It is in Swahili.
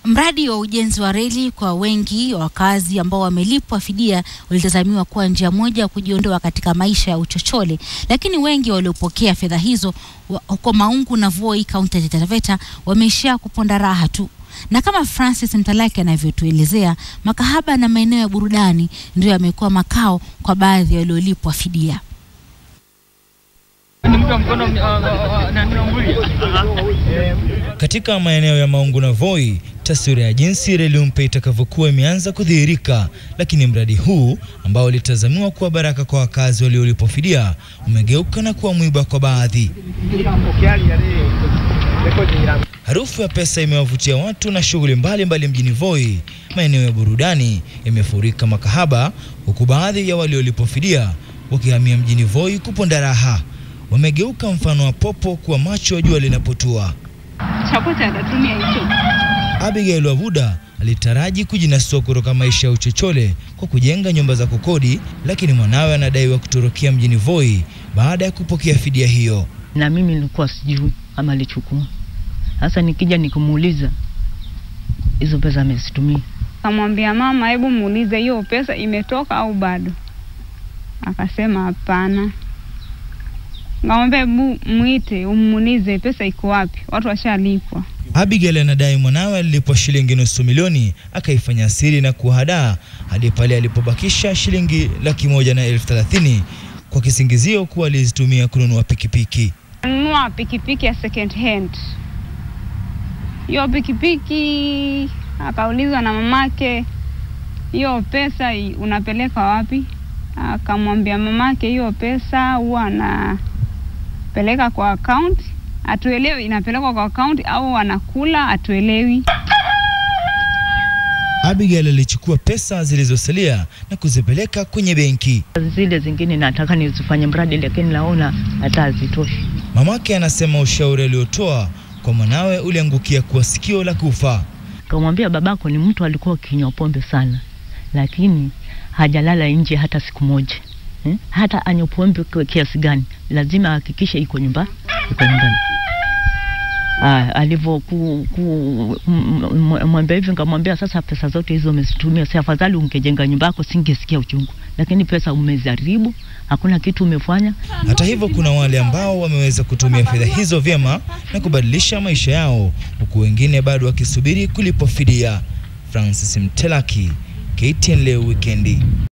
Mradi wa ujenzi wa reli kwa wengi wa wakazi ambao wamelipwa fidia ulitazamiwa kuwa njia moja ya kujiondoa katika maisha ya uchochole, lakini wengi waliopokea fedha hizo wa- huko Maungu na Voi, kaunti ya Taita Taveta, wameishia kuponda raha tu. Na kama Francis Mtalaki anavyotuelezea, makahaba na maeneo ya burudani ndio yamekuwa makao kwa baadhi waliolipwa fidia. Katika maeneo ya Maungu na Voi, taswira ya jinsi reli mpya itakavyokuwa imeanza kudhihirika, lakini mradi huu ambao ulitazamiwa kuwa baraka kwa wakazi waliolipwa fidia umegeuka na kuwa mwiba kwa baadhi. Harufu ya pesa imewavutia watu na shughuli mbalimbali mjini Voi. Maeneo ya burudani yamefurika makahaba, huku baadhi ya waliolipwa fidia wakihamia mjini Voi kuponda raha. Wamegeuka mfano wa popo kuwa macho jua linapotua. Chakwete atatumia hicho. Abigail Wavuda alitaraji kujinasua kutoka maisha ya uchochole kwa kujenga nyumba za kukodi, lakini mwanawe anadaiwa kutorokea mjini Voi baada ya kupokea fidia hiyo. na mimi nilikuwa sijui kama alichukua. Sasa nikija nikimuuliza hizo pesa amezitumia, Kamwambia mama, hebu muulize hiyo pesa imetoka au bado? Akasema hapana. Ngamwambia hebu mwite umuulize pesa iko wapi, watu washalipwa. Abigail anadai mwanawe alilipwa shilingi nusu milioni akaifanya siri na kuhadaa hadi pale alipobakisha shilingi laki moja na elfu thelathini kwa kisingizio kuwa alizitumia kununua pikipiki. Nunua pikipiki ya second hand. Hiyo pikipiki akaulizwa na mamake, hiyo pesa i- unapeleka wapi? Akamwambia mamake, hiyo pesa huwa anapeleka kwa account. Atuelewi inapelekwa kwa account au anakula, atuelewi. Abigail alichukua pesa zilizosalia na kuzipeleka kwenye benki. zile zingine nataka nizifanye mradi, lakini naona hata hazitoshi. Mamake anasema ushauri aliotoa kwa mwanawe uliangukia kuwa sikio la kufa. Kamwambia babako ni mtu alikuwa akinywa pombe sana, lakini hajalala nje hata siku moja eh? Hata anywe pombe kwa kiasi gani, lazima ahakikishe iko nyumba iko nyumbani. Ah, alivyo ku, ku, m- m- mwambia hivi, nkamwambia sasa, pesa zote hizo umezitumia, si afadhali ungejenga nyumba yako, singesikia uchungu, lakini pesa umeziharibu, hakuna kitu umefanya. Hata hivyo, kuna wale ambao wameweza kutumia fedha hizo vyema na kubadilisha maisha yao, huku wengine bado wakisubiri kulipwa fidia. Francis Mtelaki, KTN leo wikendi.